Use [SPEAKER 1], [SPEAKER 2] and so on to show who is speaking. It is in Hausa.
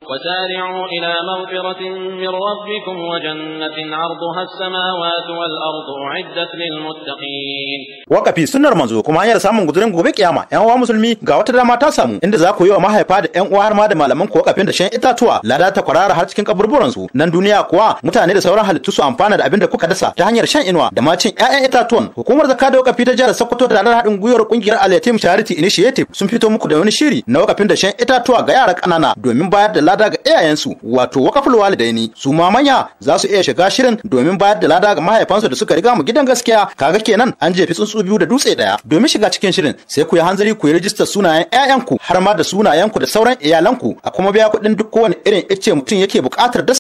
[SPEAKER 1] وسارعوا إلى مغفرة من ربكم وجنة عرضها السماوات والأرض أعدت للمتقين
[SPEAKER 2] wakafi sunnar manzo kuma hanyar samun guzurin gobe kiyama yan uwa musulmi ga wata dama ta samu inda za ku yi wa mahaifa da yan uwa har ma da malaman ku wakafin da shan itatuwa lada ta kwarara har cikin kaburburan su nan duniya kuwa mutane da sauran halittu su amfana da abin da kuka dasa ta hanyar shan inuwa da ma cin ƴaƴan itatuwan hukumar zakka da wakafi ta jihar Sokoto da ranar haɗin gwiwar kungiyar Al-Yatim Charity Initiative sun fito muku da wani shiri na wakafin da shan itatuwa ga yara ƙanana domin bayar da lada ga iyayensu wato wakaful walidaini su ma manya za su iya shiga shirin domin bayar da lada ga mahaifansu da suka riga mu gidan gaskiya kaga kenan an jefi tsuntsu biyu da dutse daya domin shiga cikin shirin sai ku yi hanzari ku yi rijistar sunayen ƴaƴanku har ma da sunayenku da sauran iyalanku a kuma biya kuɗin duk kowane irin ice mutum yake buƙatar